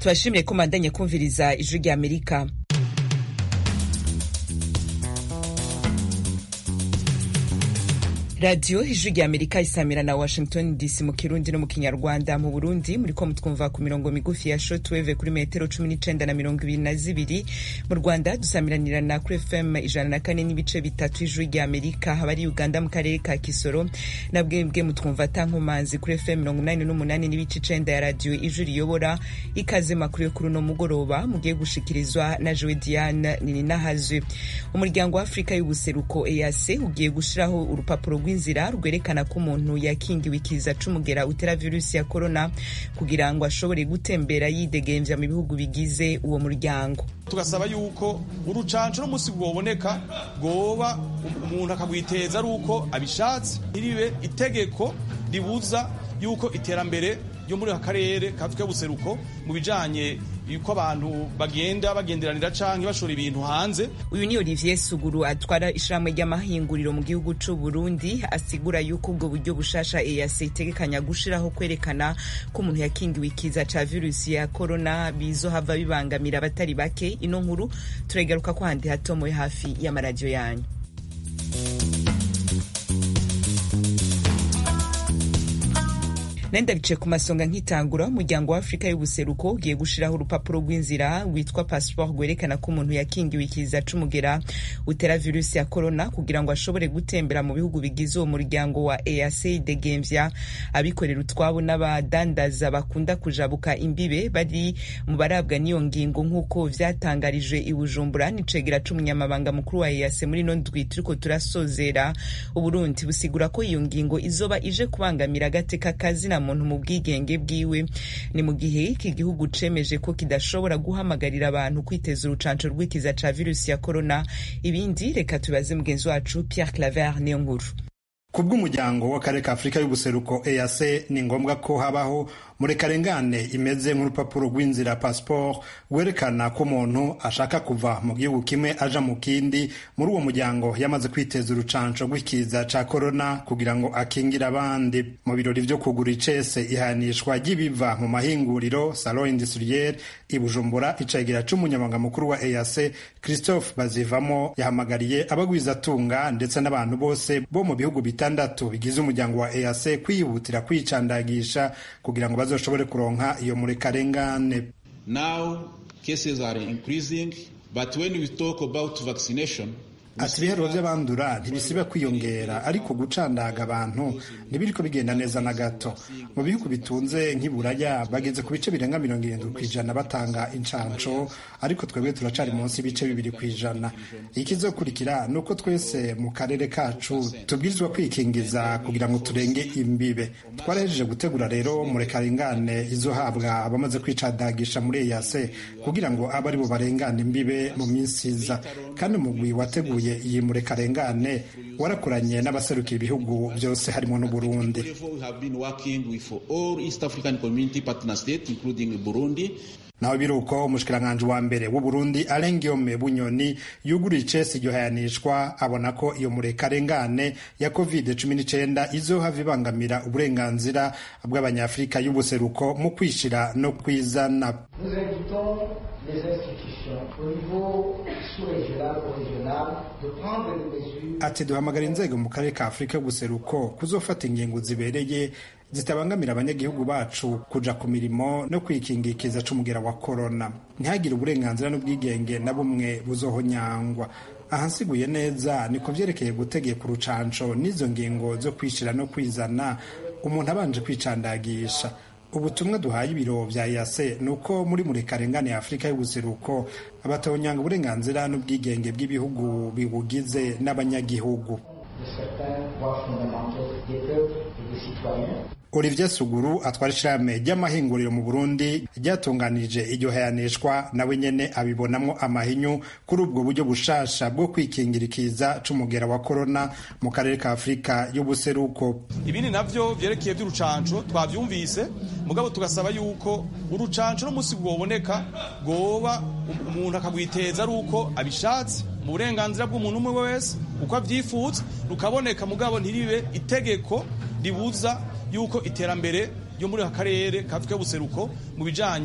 tubashimire ko mandanye kumviriza ijwi rya amerika radiyo ijwi rya amerika isamira na washington dc mu kirundi no mu kinyarwanda mu burundi muriko mutwumva ku mirongo migufi ya shortwave kuri metero cumi n'icenda na mirongo ibiri na zibiri mu rwanda dusamiranirana kuri fm ijana na kane n'ibice bitatu ijwi rya amerika abari uganda mu karere ka kisoro na bwebwe mutwumva tankomanzi kuri fm mirongo inani n'umunani n'ibice icenda ya radiyo ijwi riyobora ikaze makuru yo kuri uno mugoroba mugiye gushikirizwa na jowe diane nininahazwe umuryango wa afurika y'ubuseruko eac ugiye gushiraho urupapuro rw'inzira rwerekana ko umuntu yakingiwe ikiza c'umugera utera virusi ya korona kugira ngo ashobore gutembera yidegemvya mu bihugu bigize uwo muryango tugasaba yuko urucanco n'umusi bwoboneka bwoba umuntu akagwiteza ari uko abishatse ntiribe itegeko ribuza yuko iterambere ryo muri aka karere ka afurika y'ubuseruko mu bijanye yuko abantu bagenda bagenderanira canke bashora ibintu hanze uyu ni olivier suguru atwara ishirahamwe ry'amahinguriro mu gihugu c'u burundi asigura yuko ubwo buryo bushasha eac itegekanya gushiraho kwerekana ko umuntu yakingiwe ikiza ca virusi ya korona bizohava bibangamira abatari bake ino nkuru turayigaruka ko handi hatomoye hafi y'amaradiyo yanyu nenda bice ku masonga nk'itangura umuryango wa afurika y'ubuseruko ugiye gushiraho urupapuro rw'inzira rwitwa passport rwerekana ko umuntu yakingiwe ikiza c'umugera utera virusi ya korona kugira ngo ashobore gutembera mu bihugu bigize uwo muryango wa eac degemvya abikorera utwabo n'abadandaza bakunda kujabuka imbibe bari mu barabwa n'iyo ngingo nk'uko vyatangarije i bujumbura n'icegera c'umunyamabanga mukuru wa eac muri ino ndwi turiko turasozera uburundi busigura ko iyo ngingo izoba ije kubangamira agateka kazina muntu mu bwigenge bwiwe ni mu gihe iki gihugu cemeje ko kidashobora guhamagarira abantu kwiteza urucanco rw'ikiza ca virusi ya korona ibindi reka tubaze mugenzi wacu pierre claver niyo nkuru ku bw'umuryango w'akarere ka afurika y'ubuseruko eac ni ngombwa ko habaho murekarengane imeze nk'urupapuro rw'inzira pasiporo rwerekana ko umuntu ashaka kuva mu gihugu kimwe aja mu kindi muri uwo muryango yamaze kwiteza urucanco rw'ikiza ca korona kugira ngo akingire abandi mu birori vyo kugura icese ihanishwa ry'ibiva mu mahinguriro salon industriel i bujumbura icegera c'umunyamabanga mukuru wa eac christophe bazivamo yahamagariye abagwizatunga ndetse n'abantu bose bo mu bihugu bitandatu bigize umuryango wa eac kwihutira kwicandagisha kugira ngo bazoshobore kuronka iyo murekarengane now cases are increasing but when we talk about vaccination ati ibiharuro by'abandura ntibisiba kwiyongera ariko gucandaga abantu ntibiriko bigenda neza na gato mu bihugu bitunze nk'iburaya bageze ku bice birenga mirongo irindwi ku ijana batanga incanco ariko twebwe turacari munsi y'ibice bibiri ku ijana ikizokurikira ni uko twese mu karere kacu tubwirizwa kwikingiza kugira ngo turenge imbibe twarahejeje gutegura rero murekarengane izohabwa abamaze kwicandagisha muri eyase kugira ngo abe ari bo barengana imbibe mu minsi iza kandi umugwi wateguye iyi murekarengane warakoranye n'abaserukiye ibihugu byose harimo n'uburundi naho biruko umushikiranganji wa mbere w'uburundi arengiome bunyoni yuguriye icesi iryo hayanishwa abona ko iyo murekarengane ya covid cumi n'icenda izohava ibangamira uburenganzira bw'abanyafurika y'ubuseruko mu kwishira no kwizana ati duhamagara inzego mu karere ka afurika y'ubuseruko kuzofata ingingo zibereye zitabangamira abanyagihugu bacu kuja ku mirimo no kwikinga ikiza c'umugera wa korona ntihagire uburenganzira n'ubwigenge na bumwe buzohonyangwa ahansiguye neza niko vyerekeye gutegeka urucanco n'izo ngingo zo kwishira no kwizana umuntu abanje kwicandagisha ubutumwa duhaye ibiro vya yase ni uko muri murekarengane ya afurika y'ubuseruko abatonyanga uburenganzira n'ubwigenge bw'ibihugu bibugize n'abanyagihugu Olivier Suguru atwara ishirahamwe ry'amahinguriro mu Burundi ryatunganije iryo hayanishwa nawe nyene abibonamwo amahinyu kuri ubwo buryo bushasha bwo kwikingira ikiza c'umugera wa korona mu karere ka Afurika y'ubuseruko. ibindi navyo vyerekeye vy'urucanco twavyumvise mugabo tugasaba yuko urucanco n'umusi bwoboneka bwoba umuntu akagwiteza ari uko abishatse mu burenganzira bw'umuntu umwe wese uko avyifuza rukaboneka mugabo ntiribe itegeko ribuza yuko iterambere ryo muri aka karere ka Afurika y'ubuseruko mu bijanye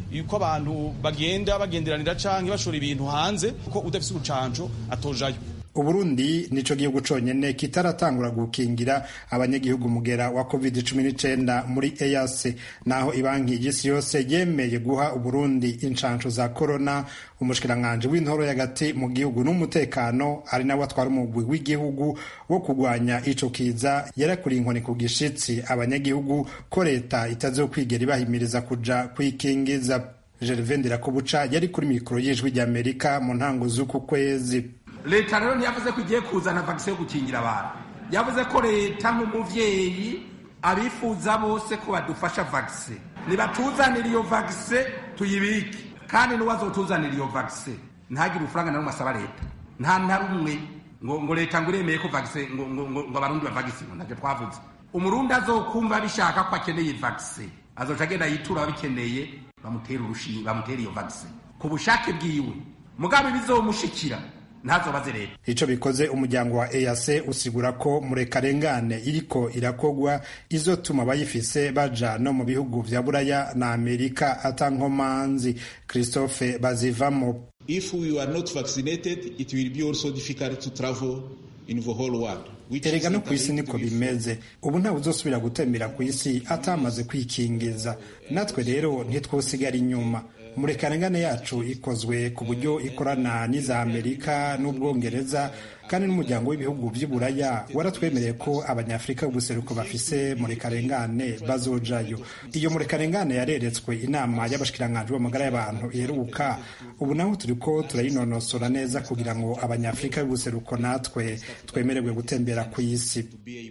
yuko abantu bagenda bagenderanira canke bashora ibintu hanze kuko udafise urucanco atojayo uburundi nico gihugu conyene kitaratangura gukingira abanyagihugu mugera wa covid cumi n'icenda muri EAC naho ibanki y'isi yose yemeye guha uburundi inshansho za corona umushikiranganji w'intoro y'agati mu gihugu n'umutekano ari nawe atwara umugwi w'igihugu wo kurwanya ico kiza yarakuriye inkoni ku gishitsi abanyagihugu ko leta itazokwigera ibahimiriza kuja kwikingiza Gervain Ndirakobuca yari kuri mikoro y'ijwi ry'Amerika mu ntango z'uku kwezi leta rero ntiyavuze ko igiye kuzana vagisi yo gukingira abantu yavuze ko leta nk'umuvyeyi abifuza bose ko badufasha vagisi nibatuzanira iyo vagisi tuyibike kandi n'uwazotuzanira iyo vagisi ntagire urufaranga na rumwe asaba leta nta na rumwe ngo ngo leta ngo iremeye ko vagisi ngo ngo ngo abarundi bavagisi ngo ntabyo twavuze umurundi azokumva bishaka ko akeneye vagisi azoca agenda yitura ababikeneye bamutera urushinge bamutera iyo vagisi ku bushake bwiwe mugabe bizomushikira ntazobaze leta ico bikoze umuryango wa EAC usigura ko murekarengane iriko irakogwa izotuma abayifise baja no mu bihugu vya buraya na amerika atankomanzi christophe bazivamo If we are not vaccinated, it will be also difficult to travel in the whole world. erega no ku isi niko bimeze ubu ntawe uzosubira gutembera ku isi atamaze kwikingiza natwe rero ntitwosigara inyuma murekarengane yacu ikozwe ku buryo ikorana n'iza amerika n'ubwongereza kandi n'umuryango w'ibihugu by'uburaya waratwemereye ko abanyafurika b'ubuseruko bafise murekarengane bazojayo iyo murekarengane yareretswe inama y'abashikiranganji b'amagara y'abantu iheruka ubu naho turiko turayinonosora neza kugira ngo abanyafurika b'ubuseruko natwe twemererwe gutembera ku isi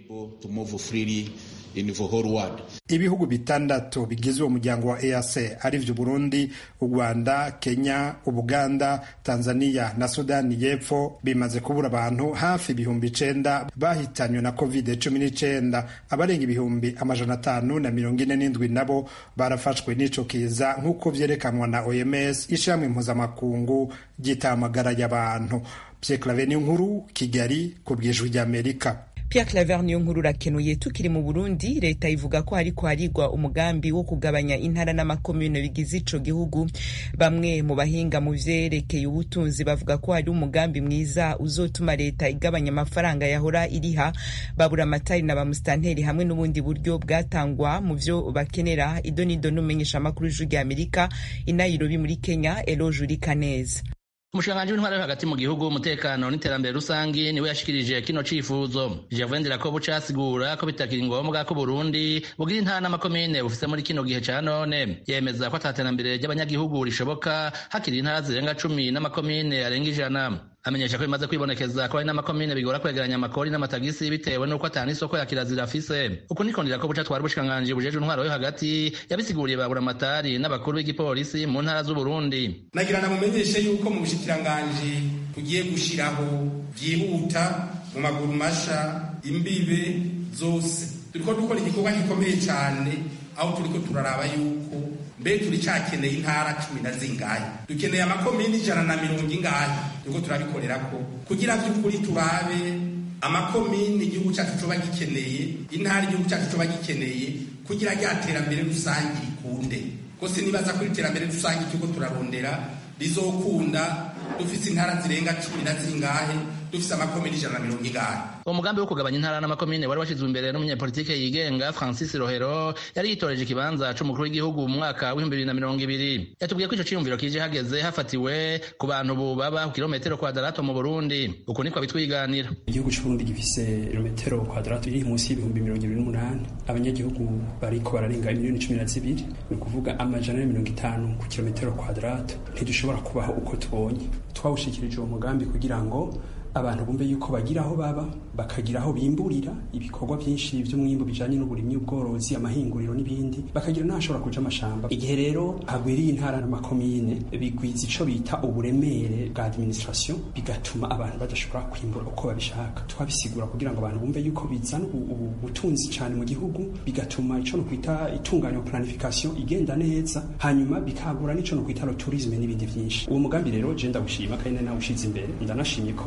ibihugu bitandatu bigize uwo muryango wa EAC arivyo Burundi, u Rwanda, Kenya, Ubuganda, Tanzania na Sudani y'Epfo bimaze kubura abantu hafi ibihumbi icenda bahitanywe na covid cumi n'icenda abarenga ibihumbi amajana atanu na mirongo ine n'indwi nabo barafashwe n'ico kiza nk'uko vyerekanwa na OMS ishirahamwe mpuzamakungu ry'itamagara y'abantu. Pierre Claver Nkuru, Kigali, ku bw'ijwi ry'Amerika. Pierre Claver niyo nkuru urakenuye tukiri mu Burundi leta ivuga ko hariko harigwa umugambi wo kugabanya intara n'amakomune bigize ico gihugu bamwe mu bahinga mu vyerekeye ubutunzi bavuga ko hari umugambi mwiza uzotuma leta igabanya amafaranga yahora iriha babura amatari na bamusitanteri hamwe n'ubundi buryo bwatangwa mu vyo bakenera idonido n'umenyesha amakuru y'ijwi rya Amerika i Nairobi muri Kenya Eloge Urikaneza umushikiranganji w'intwara yo hagati mu gihugu umutekano n'iterambere rusangi niwe yashikirije kino cifuzo Gervain Ndirakobuca asigura ko bitakiri ngombwa ko Burundi bugira intara n'amakomine bufise muri kino gihe ca none yemeza ko ataterambere ry'abanyagihugu rishoboka hakiri intara zirenga cumi n'amakomine arenga ijana amenyesha ko bimaze kwibonekeza ko hari n'amakomine bigora kwegeranya amakori n'amatagisi bitewe n'uko atana isoko ya kirazira afise uku niko Ndirakobuca twari ubushikiranganji bujejwe intwaro yo hagati yabisiguriye babura amatari n'abakuru b'igipolisi mu ntara z'Uburundi nagira namumenyeshe yuko mu bushikiranganji tugiye gushiraho byihuta mu maguru masha imbibe zose turiko dukora igikorwa gikomeye cyane aho turiko turaraba yuko mbe turi cakeneye intara cumi na zingahe dukeneye amakomini ijana na mirongo ingahe turiko turabikorerako kugira vy'ukuri turabe amakomini igihugu cacu coba gikeneye intara igihugu cacu coba gikeneye kugira rya terambere rusange rikunde ko sinibaza ko iterambere rusange turiko turarondera rizokunda dufise intara zirenga cumi na zingahe dufise amakomini ijana na mirongo ingahe uwo mugambi wo kugabanya intara n'amakomine wari washyizwe imbere n'umunyapolitike yigenga francis rohero yari yitoreje ikibanza c'umukuru w'igihugu mu mwaka w'ibihumbi bibiri na mirongo ibiri yatubwiye ko ico ciyumviro kije hageze hafatiwe ku bantu bubaba ku kilometero kwadarato mu burundi uku niko bitwiganira igihugu c'uburundi gifise kilometero kwadarato iri munsi y'ibihumbi mirongo ibiri n'umunani abanyagihugu bariko bararenga miliyoni cumi na zibiri ni ukuvuga amajana na mirongo itanu ku kilometero kwadarato ntidushobora kubaho uko tubonye twawushikirije uwo mugambi kugira ngo abantu bumve yuko bagira aho baba bakagira aho bimburira ibikorwa byinshi by'umwimbu bijanye n'uburimyi ubworozi amahinguriro n'ibindi bakagira n'ahashobora kuja amashamba igihe rero hagwiriye intara n'amakomine bigwiza ico bita uburemere bwa administration bigatuma abantu badashobora kwimbura uko babishaka twabisigura kugira ngo abantu bumve yuko bizana ubutunzi cane mu gihugu bigatuma ico no kwita itunganya planification igenda neza hanyuma bikagura n'ico no kwita tourisme n'ibindi vyinshi uwo mugambi rero je ndagushima kandi nawushize imbere ndanashimye ko abari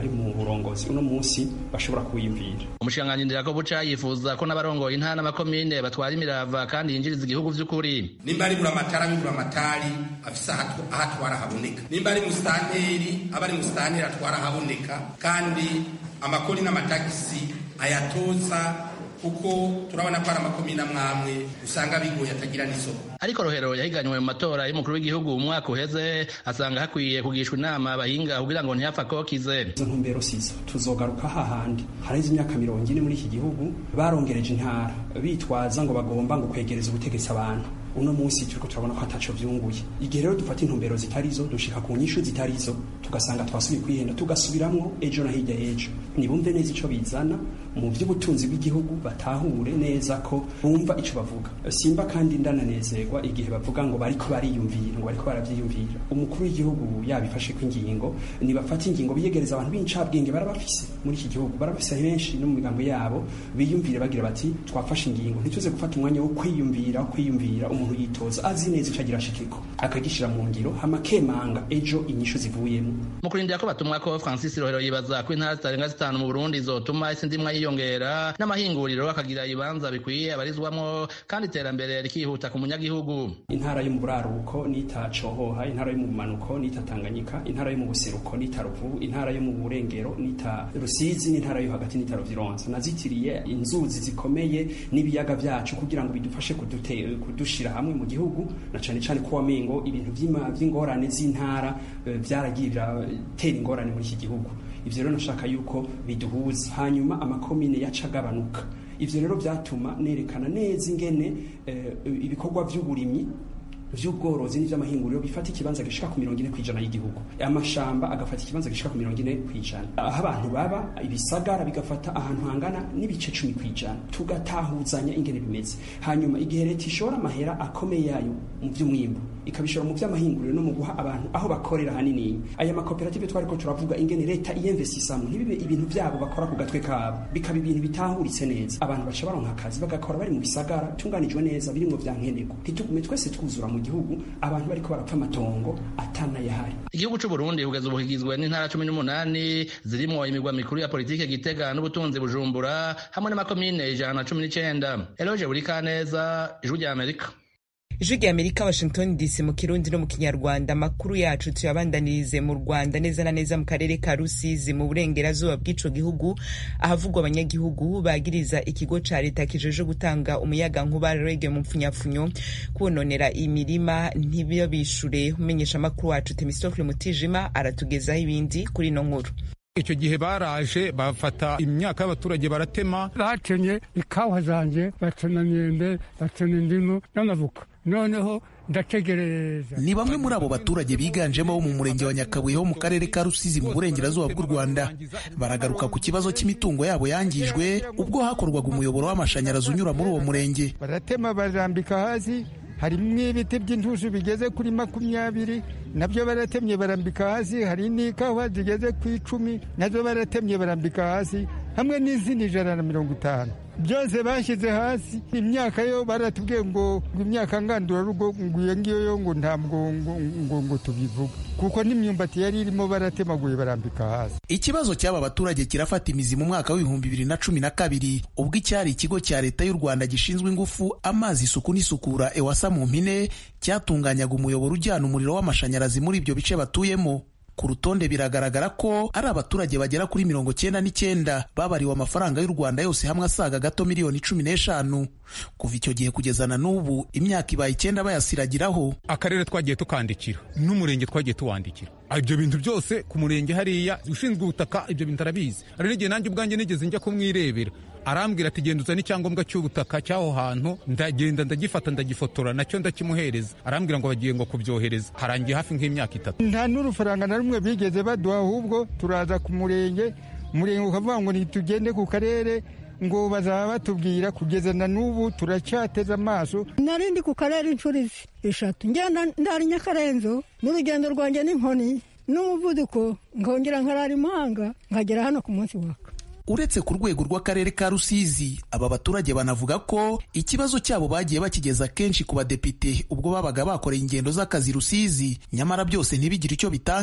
bari mu burongozi uno munsi bashobora kuwiyumvira umushikiranganji ndirako buca yifuza ko n'abarongoye intara n'amakomine batwara imirava kandi yinjiriza igihugu vy'ukuri nimba ari buramatari abe buramatari afise aho atwara haboneka nimba ari musitanteri aba ari musitanteri atwara haboneka kandi amakori n'amatagisi ayatoza kuko turabona ko ari amakomine amwamwe usanga bigoye atagira n'isoko ariko rohero yahiganywe mu matora y'umukuru w'igihugu mu mwaka uheze asanga hakwiye kugishwa inama abahinga kugira ngo ntiyapfa kokize izo ntumbero sizo tuzogaruka hahandi haraheze imyaka mirongo ine muri iki gihugu barongereje intara bitwaza ngo bagomba ngo kwegereza ubutegetsi abantu uno munsi turiko turabona ko ataco vyunguye igihe rero dufata intumbero zitarizo dushika ku nyishu zitarizo tugasanga twasubiye kwihenda tugasubiramwo ejo na hirya y'ejo nibumve neza ico bizana mu vy'ubutunzi bw'igihugu batahure neza ko bumva ico bavuga simba kandi ndananezerwa igihe bavuga ngo bariko bariyumvira ngo bariko baravyiyumvira umukuru w'igihugu yabifashe ko ingingo nibafata ingingo biyegereza abantu b'incabwenge barabafise muri iki gihugu barabafise benshi no mu migambo yabo biyumvire bagira bati twafashe ingingo ntituze gufata umwanya wo kwiyumvira wo kwiyumvira umuntu yitoza azi neza ico agira ashikeko akagishira mu ngiro hama kemanga ejo inyishu zivuyemo mu kurindira ko batumwa ko francis rohero yibaza ko intara zitarenga zitanu mu burundi zotuma isi ndimwa yiyongera n'amahinguriro akagira ibibanza bikwiye abarizwamwo kandi iterambere rikihuta ku munyagihugu intara yo mu buraruko nita cohoha intara yo mu bumanuko nita tanganyika intara yo mu buseruko nita ruvu intara yo mu burengero nita rusizi n'intara yo hagati nita ruvironza nazitiriye inzuzi zikomeye n'ibiyaga vyacu kugira ngo bidufashe kudute, kudushira hamwe mu gihugu na cane cane ko wamengo ibintu vy'ingorane z'intara vyaragiye biratera ingorane muri iki gihugu ivyo rero nashaka yuko biduhuza hanyuma amakomine yaca agabanuka ivyo rero vyatuma nerekana neza ingene ibikorwa vy'uburimyi vy'ubworozi n'ivy'amahinguriro bifata ikibanza gishika ku mirongo ine kw'ijana y'igihugu amashamba agafata ikibanza gishika ku mirongo ine kw'ijana aho abantu baba ibisagara bigafata ahantu hangana n'ibice cumi kw'ijana tugatahuzanya ingene bimeze hanyuma igihe leta ishora amahera akomeye yayo mu vy'umwimbu ikabishora mu vy'amahinguriro no mu guha abantu aho bakorera hanini aya makoperative twariko turavuga ingene leta iyemvesisamo ntibibe ibintu vyabo bakora ku gatwe kabo bikaba ibintu bitahuritse neza abantu baca baronka akazi bagakora bari mu bisagara tunganijwe neza birimwo vyankenerwa ntitugume twese twuzura mu gihugu abantu bariko barapfa amatongo atanayahari igihugu c'uburundi kugeza ubu kigizwe n'intara cumi n'umunani zirimwo imigwa mikuru ya politike gitega n'ubutunzi bujumbura hamwe n'amakomine ijana na cumi n'icenda eloge burikaneza ijwi rya amerika ijwi rya amerika washington dc mu kirundi no mu kinyarwanda amakuru yacu tuyabandanirize mu rwanda neza na neza mu karere ka rusizi mu burengerazuba bw'ico gihugu ahavugwa abanyagihugu bagiriza ikigo ca leta kijeje gutanga umuyaga nkuba rege mu mpfunyapfunyo kubononera imirima ntibabishure umenyesha amakuru wacu temistokle mutijima aratugezaho ibindi kuri ino nkuru icyo gihe baraje bafata imyaka y'abaturage baratema batemye ikawa zanjye bacana myembe bacana indimu n'amavuka noneho ndategereza ni bamwe muri abo baturage biganjemo bo mu murenge wa nyakabuye ho mu karere ka rusizi mu burengerazuba bw'u rwanda baragaruka ku kibazo cy'imitungo yabo yangijwe ubwo hakorwaga umuyoboro w'amashanyarazi unyura muri uwo murenge baratema barambika hasi harimo ibiti by'intushi bigeze kuri makumyabiri nabyo baratemye barambika hasi hari n'ikawa zigeze ku icumi nazo baratemye barambika hasi hamwe n'izindi ijana na mirongo itanu byose bashyize hasi imyaka yo baratubwiye ngo imyaka ngandurarugo ngo iyo ngiyo yo ngo ntabwo ngo ngo tubivuga kuko n'imyumbati yari irimo baratemaguye barambika hasi ikibazo cy'aba baturage kirafata imizi mu mwaka w'ibihumbi bibiri na cumi na kabiri ubwo icyari ikigo cya leta y'u rwanda gishinzwe ingufu amazi isuku n'isukura ewasa mu mpine cyatunganyaga umuyoboro ujyana umuriro w'amashanyarazi muri ibyo bice batuyemo ku rutonde biragaragara ko ari abaturage bagera kuri mirongo cyenda n'icyenda babariwe amafaranga y'u rwanda yose hamwe asaga gato miliyoni cumi n'eshanu kuva icyo gihe kugeza na n'ubu imyaka ibaye icyenda bayasiragiraho akarere twagiye tukandikira n'umurenge twagiye tuwandikira ibyo bintu byose ku murenge hariya ushinzwe ubutaka ibyo bintu arabizi hari n'igihe nanjye ubwanjye nigeze njya kumwirebera arambwira ati genda uzane icyangombwa cy'ubutaka cy'aho hantu ndagenda ndagifata ndagifotora nacyo ndakimuhereza arambwira ngo bagiye ngo kubyohereza harangiye hafi nk'imyaka itatu nta n'urufaranga na rumwe bigeze baduha ahubwo turaza ku murenge umurenge ukavuga ngo ntitugende ku karere ngo bazaba batubwira kugeza na n'ubu turacyateze amaso nari ndi ku karere inshuro eshatu ngenda ndari nyakarenzo n'urugendo rwanjye n'inkoni n'umuvuduko nkongera nkarara imahanga nkagera hano ku munsi waka uretse ku rwego rw'akarere ka rusizi aba baturage banavuga ko ikibazo cyabo bagiye bakigeza kenshi ku badepite ubwo babaga bakoreye ingendo z'akazi rusizi nyamara byose ntibigire icyo bitanga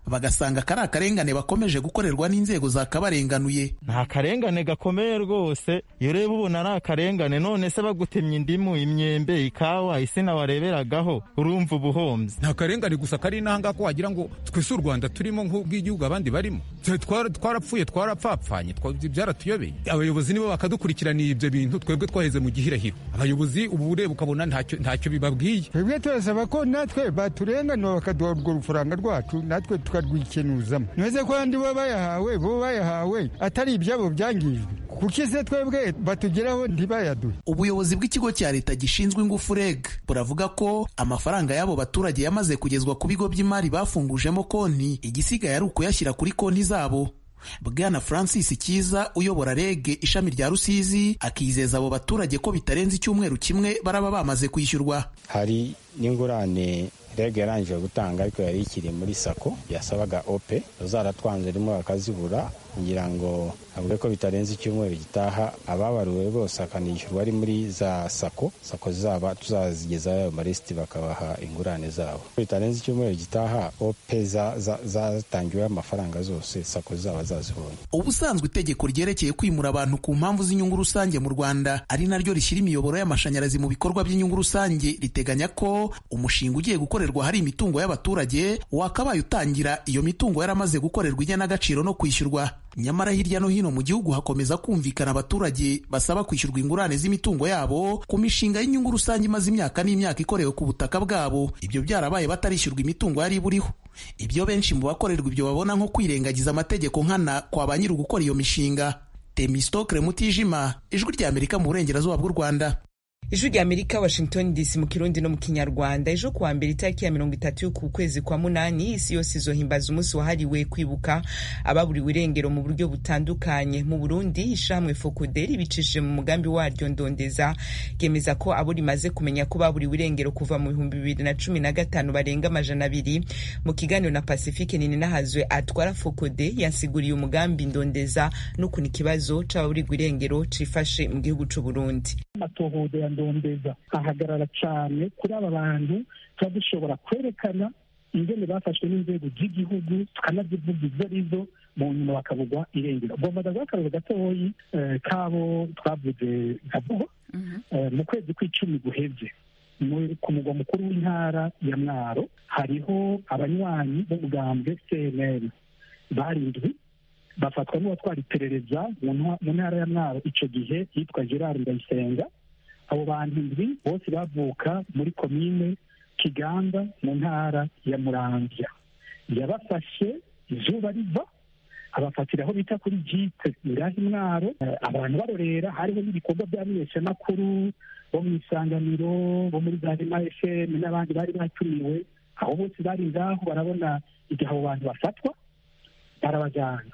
bagasanga kari akarengane bakomeje gukorerwa n'inzego zakabarenganuye nta karengane gakomeye rwose iyo ureba ubona ari akarengane none se bagutemye indimu imyembe ikawa isina wareberagaho urumva ubuhombyi nta karengane gusa kari n'ahangaha ko wagira ngo twese u rwanda turimo nk'ubw'igihugu abandi barimo twarapfuye twarapfapfanye byaratuyobeye abayobozi nibo bakadukurikiraniye ibyo bintu twebwe twaheze mu gihirahiro abayobozi ubu ureba ukabona ntacyo bibabwiye twebwe turasaba ko natwe baturenganura bakaduha urwo rufaranga rwacu natwe tukarwikenuzamo ntuze ko abandi bo bayahawe bo bayahawe atari ibyabo byangijwe kuko ise twebwe batugeraho ntibayaduhe ubuyobozi bw'ikigo cya leta gishinzwe ingufu reg buravuga ko amafaranga y'abo baturage yamaze kugezwa ku bigo by'imari bafungujemo konti igisigaye ari ukuyashyira kuri konti zabo bwana francis kiza uyobora reg ishami rya rusizi akizeza abo baturage ko bitarenze icyumweru kimwe baraba bamaze kwishyurwa hari n'ingurane reg yarangije gutanga ariko yari ikiri muri sako yasabaga ope zaratwanze rimwe bakazibura kugira ngo avuge ko bitarenze icyumweru gitaha ababaruwe bose akanishyurwa ari muri za sako sako zaba tuzazigezaho ayo marisiti bakabaha ingurane zabo bitarenze icyumweru gitaha ope zatangiweho amafaranga zose sako zaba zazibonye ubusanzwe itegeko ryerekeye kwimura abantu ku mpamvu z'inyungu rusange mu rwanda ari naryo rishyira imiyoboro y'amashanyarazi mu bikorwa by'inyungu rusange riteganya ko umushinga ugiye gukorerwa hari imitungo y'abaturage wakabaye utangira iyo mitungo yaramaze gukorerwa igenagaciro no kwishyurwa nyamara hirya no hino mu gihugu hakomeza kumvikana abaturage basaba kwishyurwa ingurane z'imitungo yabo ku mishinga y'inyungu rusange imaze imyaka n'imyaka ikorewe ku butaka bwabo ibyo byarabaye batarishyurwa imitungo yari iburiho ibyo benshi mu bakorerwa ibyo babona nko kwirengagiza amategeko nkana kwa ba nyiri gukora iyo mishinga temistokre mutijima ijwi rya amerika mu burengerazuba bw'u rwanda ijwi rya amerika washington dc mu kirundi no mu kinyarwanda ejo kuwa mbere itariki ya mirongo itatu y'uku kwezi kwa munani isi yose izohimbaza umunsi wahariwe kwibuka ababuriwe irengero mu buryo butandukanye mu burundi ishamwe fokuderi bicishije mu mugambi waryo ndondeza ryemeza ko abo rimaze kumenya ko baburiwe irengero kuva mu bihumbi bibiri na cumi na gatanu barenga amajana abiri mu kiganiro na pacifique ninahazwe atwara fokode yasiguriye umugambi ndondeza n'ukuntu ikibazo c'ababurirwa irengero cifashe mu gihugu c'uburundi ndondeza ahagarara cyane kuri aba bantu tuba dushobora kwerekana ingene bafashwe n'inzego z'igihugu tukanazivuga izo arizo mu nyuma bakabugwa irengero ugomba ndaguha akarero gatoyi k'abo twavuze nka buho mu kwezi kw'icumi guheze ku mugwa mukuru w'intara ya mwaro hariho abanywanyi b'umugambwe cnl barindwi bafatwa n'uwatwara iperereza mu ntara ya mwaro icyo gihe yitwa gerard ndayisenga abo bantu indwi bose bavuka muri komine kiganda mu ntara ya muramvya yabafashe izuba riva abafatira aho bita kuri jipe ngaho imwaro abantu barorera hariho n'ibikorwa by'abamenyeshamakuru bo mu isanganiro bo muri za rema fm n'abandi bari batumiwe aho bose bari ngaho barabona igihe abo bantu bafatwa barabajyana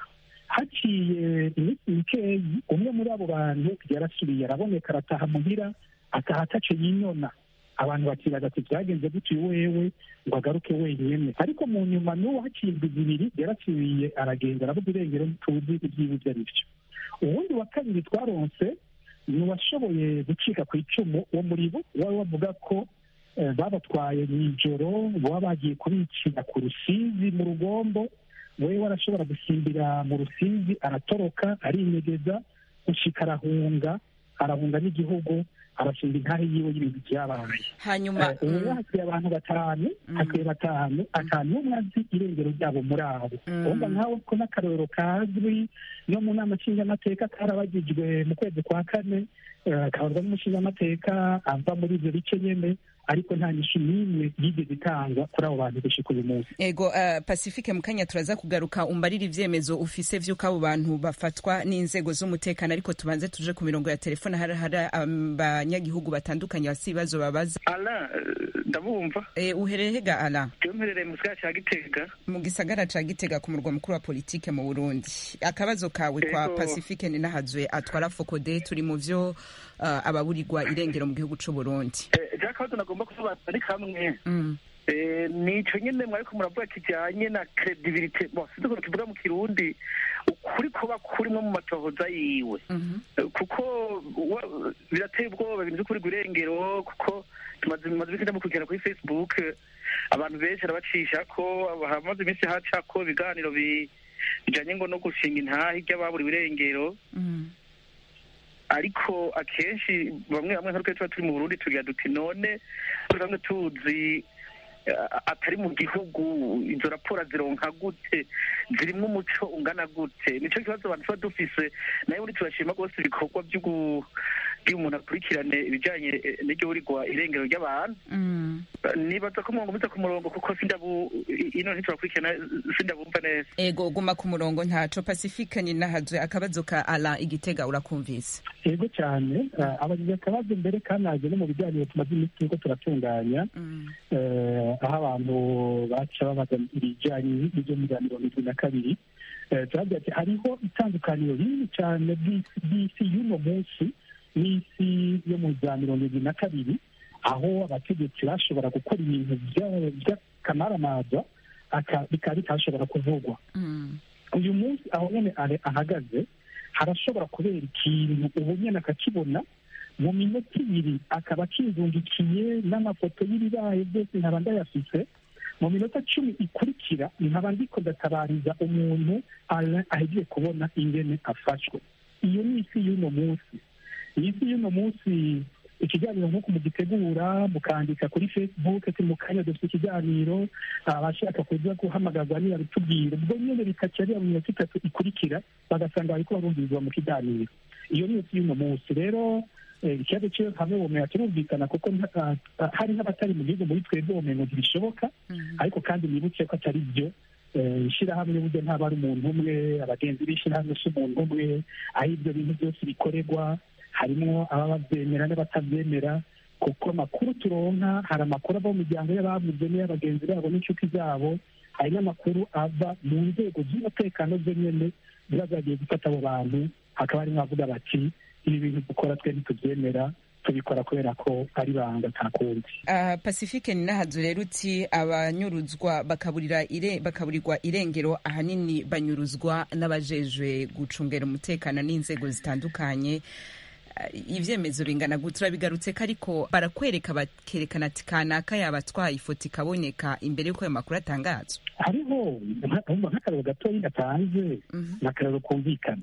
haciye iminsi mikeyi umwe muri abo bantu yarasubiye araboneka arataha muhira ataha atace yinyona abantu bakibaza ati byagenze gutyo wewe ngo agaruke wenyine ariko mu nyuma n'uwo haciye indwi zibiri yarasubiye aragenda aravuga irengero ntituzi ibyiwe ibyo ari byo uwundi wa kabiri twaronse ni uwashoboye gucika ku icumu wo muri bo wari wavuga ko babatwaye mu ijoro baba bagiye kubicira ku rusizi mu rugombo we warashobora gusimbira mu rusizi aratoroka arinyegeza gushika arahunga arahunga n'igihugu arashinga intahe yiwe y'ibintu byabaye hanyuma ubu hasigaye abantu batanu hasigaye batanu atanu n'umwe azi irengero ryabo muri abo urumva nkawe ko n'akarorero kazwi no mu nama nshingamateka karabagijwe mu kwezi kwa kane kabarwa n'umushingamateka ava muri ibyo bice nyene ariko nta nyishu n'imwe yigeze itangwa kuri abo bantu gushika uyu munsi ego uh, pacifique mukanya turaza kugaruka umbarira ivyemezo ufise vy'uko abo bantu bafatwa n'inzego z'umutekano ariko tubanze tuje ku mirongo ya telefone hari hari abanyagihugu batandukanye bafise ibibazo babaza ala ndabumva e, uherehega ala jewe mperereye mu gisagara ca gitega mu gisagara ca gitega ku murwa mukuru wa politike mu burundi akabazo kawe kwa pacifique ninahazwe atwara fokode turi mu vyo uh, ababurirwa irengero mu gihugu c'uburundi eh, akabazo nagomba kusobanura ari kamwe nico nyene mwariko muravuga kijanye na credibility bon sinzi ukuntu kivuga mu kirundi ukuri kuba kurimo mu matohoza yiwe kuko wa- birateye ubwoba ibintu by'ukuri irengero kuko tumaze tumaze iminsi ndamukurikirana kuri facebook abantu benshi arabacisha ko hamaze iminsi haca ko ibiganiro bi- bijanye ngo no gushinga intahe ry'ababuriwe irengero ariko akenshi bamwe bamwe nka tuba turi mu burundi tugira duti none turi bamwe tuzi eh, atari mu gihugu izo raporo zironka gute zirimwo umuco ungana gute nico kibazo abantu tuba dufise nayo ubundi turashima rwose ibikorwa vy'ugu- bw'uyu umuntu akurikirane ibijanye eh, n'iryo burigwa irengero ry'abantu nibaza ko mwongomiza ku murongo kuko sindabu ino ntiturakurikirana sindabumva neza ego guma ku murongo ntaco pacifique ni nahazwe akabazo ka ala igitega urakumvise yego cyane eh, abagize akabazo mbere kanaje no mu biganiro tumaze iminsi turiko turatunganya eh, aho abantu baca babaza ibijyanye n'ibyo mu biganiro bibiri na kabiri Eh, turavuga ati hariho itandukaniro rinini cyane bw'isi bw'isi y'uno munsi n'isi yo mu za mirongo ibiri na kabiri aho abategetsi bashobora gukora ibintu bya- by'akamaramaza aka- bikaba bitashobora kuvugwa uyu munsi aho nyine are- ahagaze harashobora kubera ikintu ubu nyine akakibona mu minota ibiri akaba akizungikiye n'amafoto y'ibibaye byose nkaba ndayafise mu minota cumi ikurikira nkaba ndiko ndatabariza umuntu ala- ahegiye kubona ingene afashwe iyo ni isi y'uno munsi iyi si y'uno munsi ikiganiro nk'uko mugitegura mukandika kuri facebook ati mu kanya dufite ikiganiro abashaka kuza guhamagazwa ntibabitubwire ubwo nyine bikaca ariya mu minota itatu ikurikira bagasanga bariko barumvirizwa mu kiganiro iyo ni isi y'uno munsi rero eh, ikibazo cyo hamwe bumenga kirumvikana kuko nta- ah, hari n'abatari mu gihugu muri twebwe bumenga ntibishoboka ariko kandi nibuke ko atari byo Eh, ishyirahamwe burya ntaba ari umuntu umwe abagenzi b'ishyirahamwe si umuntu umwe aho ibyo bintu byose bikorerwa harimo ababa babyemera n'abatabyemera kuko amakuru turonka hari amakuru ava mu miryango y'ababuze n'iy'abagenzi babo n'inshuti zabo hari n'amakuru ava mu nzego z'umutekano zo nyene ziba zagiye gufata abo bantu hakaba harimo abavuga bati ibi bintu dukora twe ntitubyemera tubikora kubera ko ari banga nta kundi Uh, pacifique ni nahazu rero uti abanyuruzwa bakaburira ire, bakaburirwa irengero ahanini banyuruzwa n'abajejwe gucungera umutekano n'inzego zitandukanye Uh, ivyemezo bingana gute urabigarutse ko ariko barakwereka bakerekana ati kanaka yabatwaye ifoto ikaboneka imbere y'uko ayo makuru atangazwa hariho nka- nk'akararo gatoya gatanze ni akararo kumvikana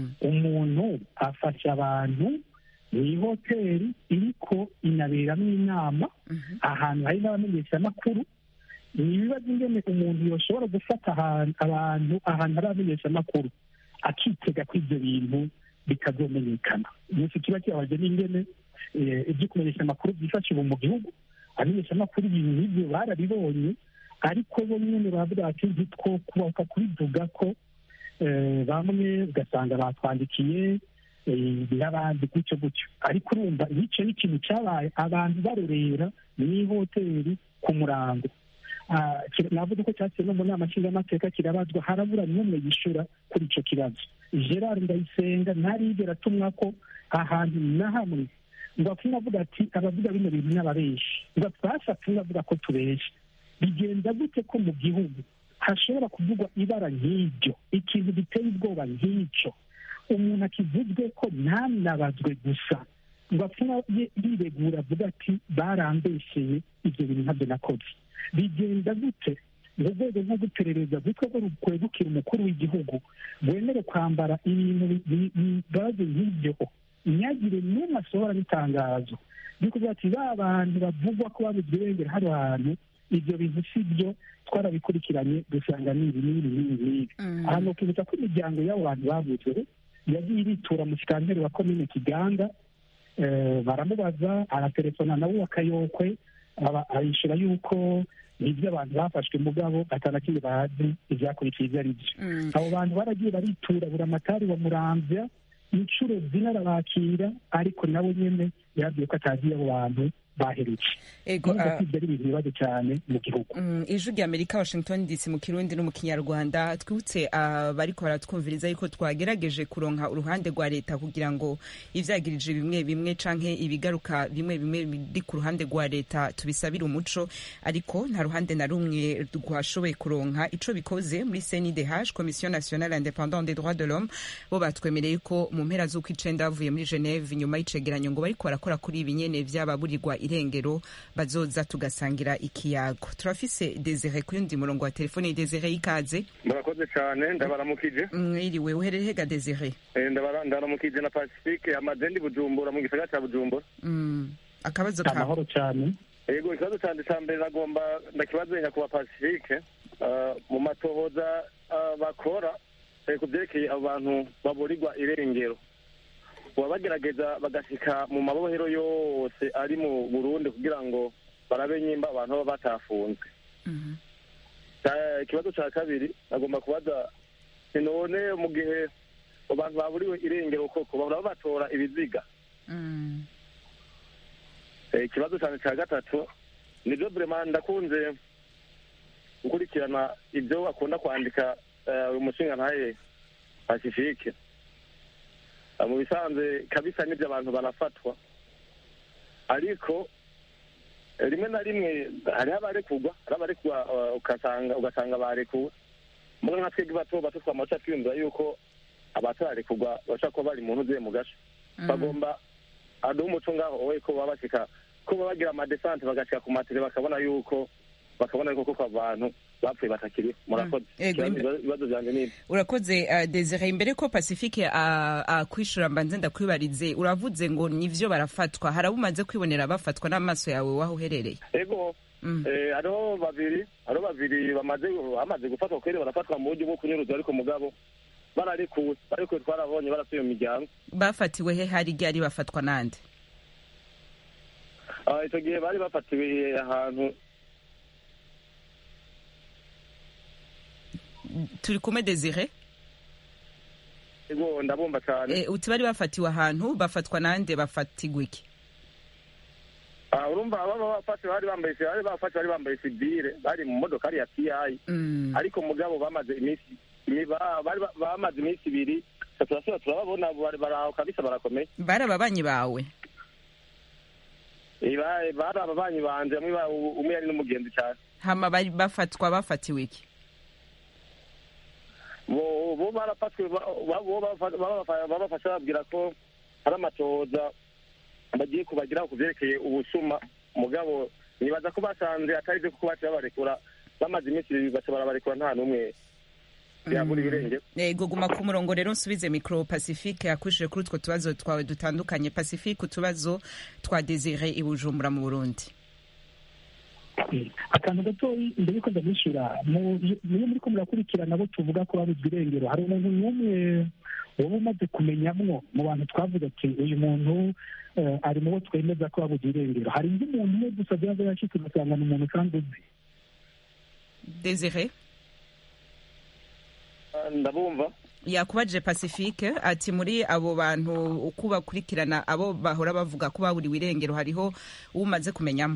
umuntu afasha abantu mu ihoteli iriko inaberamo inama ahantu hari n'abamenyeshamakuru ni ibibazo ingene umuntu yoshobora gufata ahantu abantu ahantu hari abamenyeshamakuru akitega ko ibyo bintu bitazomenyekana umunsi kiba kibabaje n'ingene eh, ibyo kumenyesha amakuru byifasha ubu mu gihugu abamenyeshamakuru ibintu nk'ibyo barabibonye ariko bo nyine baravuga bati ntitwo kubaka kubivuga ko eh, bamwe ugasanga batwandikiye eh, n'abandi gutyo gutyo ariko urumva icyo ni ikintu cyabaye abantu barorera mu ihoteli ku murango Ah, kira- navuga ko cyatse no mu nama nshingamateka kirabazwa harabura n'umwe yishura kuri icyo kibazo gerard ndayisenga ntarigera atumwa ko ahantu na hamwe ngo apfuye avuga ati abavuga bino bintu n'ababeshi ngo twashatse umwe avuga ko tubesha bigenda gute ko mu gihugu hashobora kuvugwa ibara nk'iryo ikintu giteye ubwoba nk'icyo umuntu akivuzwe ko ntanabazwe gusa ngo apfuye yiregura avuga ati barambesheye ibyo bintu ntabyo nakoze bigenda gute mu rwego rwo guperereza rwitwa ko rukwegukira umukuru w'igihugu rwemere kwambara ibintu bi- bibaze nk'ibyo ntihagire n'umwe asohora n'itangazo ryo kuvuga ati ba bantu bavugwa ko babuze irengero hano hantu ibyo bintu si byo twarabikurikiranye dusanga ni ibi n'ibi n'ibi n'ibi ahantu ukibutsa ko imiryango y'abo bantu babuze yagiye iritura mu kikanteri wa komine kiganda eh, baramubaza aratelefona nawe akayokwe aba- arishura yuko nibyo abantu bafashwe mugabo atana kimwe bazi ivyakurikiye ivyo ari byo abo bantu baragiye baritura buri amatari wa muramvya inshuro zine arabakira ariko nawe nyene yabwiye ko atazi abo bantu baherutse Ego, Urumva ah, ko ibyo ari ibintu bibazo cyane mu gihugu Mm, ijwi rya amerika washington dc mu kirundi no mu kinyarwanda twibutse abariko baratwumviriza yuko twagerageje kuronka uruhande rwa leta kugira ngo ivyagirije bimwe bimwe canke ibigaruka bimwe bimwe biri ku ruhande rwa leta tubisabire umuco ariko nta ruhande na rumwe rwashoboye kuronka ico bikoze muri cndh commission nationale independante des droits de l'homme bo batwemereye ko mu mpera z'uko icenda bavuye muri geneve nyuma y'icegeranyo ngo bariko barakora kuri ibi nyene vy'ababurirwa irengero bazoza tugasangira ikiyago turafise desire ku yundi murongo wa telefone desire ikaze murakoze cyane ndabaramukije mwiriwe uherere hega desire Eh, ndabara- ndabaramukije na pacifique amazendi bujumbura mu gisagara cya bujumbura Mm, akabazo ka amahoro cyane yego ikibazo cyane cya mbere nagomba ndakibazenya kuba pacifique Ah, mu matohoza ah, bakora eh, ku byerekeye abo bantu baburirwa irengero baba bagerageza bagashika mu mabohero yose ari mu burundi kugira ngo barabe nyimba abantu baba batafunzwe Ca- ikibazo cya kabiri nagomba kubaza ni none mu gihe abantu baburiwe irengero koko bahora batora ibiziga Eh, ikibazo cyane cya gatatu nibyo vrema ndakunze gukurikirana ibyo akunda kwandika eh, uyu mushinga ntaye pacifique Eh, mu bisanzwe kabisa n'ibyo abantu barafatwa ariko eh, rimwe na rimwe hariho abarekurwa hariho abarekurwa eh, ugasanga ugasanga barekuwe mwe nka twebwe bato bato twamaca twiyumvira yuko abatararekurwa bashobora kuba bari mu ntuzuye mu gace bagomba aduha umuco ngaho wowe ko baba bashika ko baba bagira amadesante bagashika ku matire bakabona yuko bakabona yuko koko abantu bapfuye batakiriho murakoze Ego, Ikibazo- imbe- ibibazo byanjye ni ibi urakoze uh, desire imbere ko pacifique uh, akwishura mbanze ndakwibarize uravuze ngo nivyo barafatwa hari abo umaze kwibonera bafatwa n'amaso yawe waho uherereye ego eh, hariho babiri hariho babiri bamaze bamaze gufatwa kweri barafatwa mu buryo bwo kunyuruza ariko mugabo bararekuwe barekuwe twarabonye barasubiye mu miryango bafatiwe he hari ryari bafatwa nande Ah, icyo gihe bari bafatiwe ahantu turi kumwe desire ego ndabumva cyane Eh, uti bari bafatiwe ahantu bafatwa nande bafatigwa iki Ah, urumva aba bafashe bari bambaye bari bafashe bari bambaye sivile bari mu modokari ya TI Mm. ariko mugabo bamaze iminsi imi- ba- bari ba- bamaze iminsi ibiri turasubira turababona bari baraho kabisa barakomeye bari ababanyi bawe Eh, ba- bari ababanyi banje bamwe ba- umwe yari n'umugenzi cyane hama bari bafatwa bafatiwe iki bo bo barafatwe ba- ba- bo bafa- babafa- babafashe bababwira ko hari amatohoza bagiye kubagiraho ku byerekeye ubusuma mugabo nibaza ko basanze atari byo kuko baciye babarekura bamaze iminsi ibiri baca barabarekura nta n'umwe yabura ibirengero yego guma ku murongo rero nsubize micro pacifique yakwishije kuri utwo tubazo twawe dutandukanye pacifique utubazo twa desire i bujumbura mu burundi akantu gatoyi mbere yuko ndamwishyura niyo muri ko murakurikirana abo tuvuga ko babuzwa irengero hari umuntu n'umwe waba umaze kumenyamwo mu bantu twavuga ati uyu muntu eh, ari mu bo twemeza ko babuzwa irengero hari undi muntu umwe gusa byaba yashitse ugasanga ni umuntu kandi uzi desire Ah, ndabumva yakubajije pacifique ati muri abo bantu uko bakurikirana abo bahora bavuga ko baburiwe irengero hariho umaze kumenyamo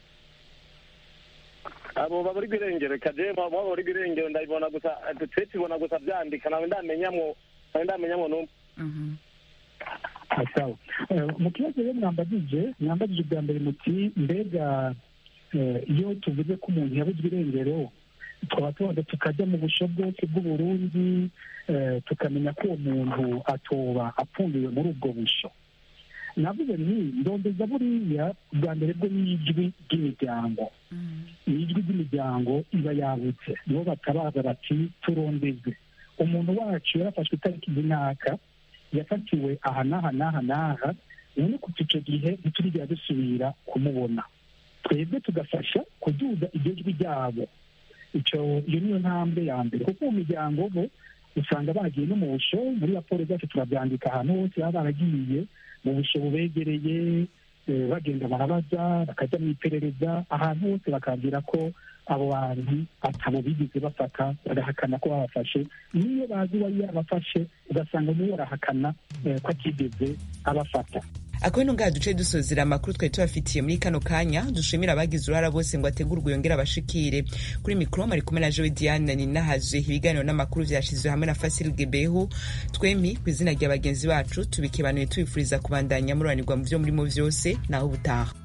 abo baburirwa irengero kaje baba baburirwa irengero ndabibona gusa twe tubona gusa byandika nawe ndamenyamwo nawe ndamenyamwo n'umwe Ah, sawa Eh, mu kibazo rero mwambagije mwambagije bwa mbere muti mbega eh, iyo tuvuze ko umuntu yabuzwe irengero twaba tubanza tukajya mu busho bwose bw'uburundi eh, tukamenya ko uwo muntu atoba apfundiwe muri ubwo busho navuze nti ndondeza buriya bwa mbere bwo n'ijwi ry'imiryango ijwi ry'imiryango iba yabutse nibo batabaza bati turondezwe umuntu wacu yarafashwe itariki runaka yafatiwe aha n'aha n'aha n'aha none kuva icyo gihe ntiturigera dusubira kumubona twebwe tugafasha kuduza iryo jwi ryabo icyo iyo niyo ntambwe ya mbere kuko mu miryango bo usanga bagiye no mu busho muri raporo zacu turabyandika ahantu hose baba baragiye mu busho bubegereye eh, bagenda barabaza bakajya mu iperereza ahantu hose bakabwira ko abo bantu atabo bigeze bafata bagahakana ko babafashe niyo bazi uwari yabafashe ugasanga niwe arahakana eh, ko atigeze abafata akabino ngaha duce dusozera amakuru twari tubafitiye muri kano kanya dushimira abagize uruhara bose ngo ategurwe yongere abashikire kuri mikoro ari kumwe na jowe diane ninahaje ibiganiro n'amakuru vyashizwe hamwe na fasil gebehu twemi ku izina rya bagenzi bacu tubikebanuye tubifuriza kubandanya mururanirwa mu vyo murimo vyose naho ubutaha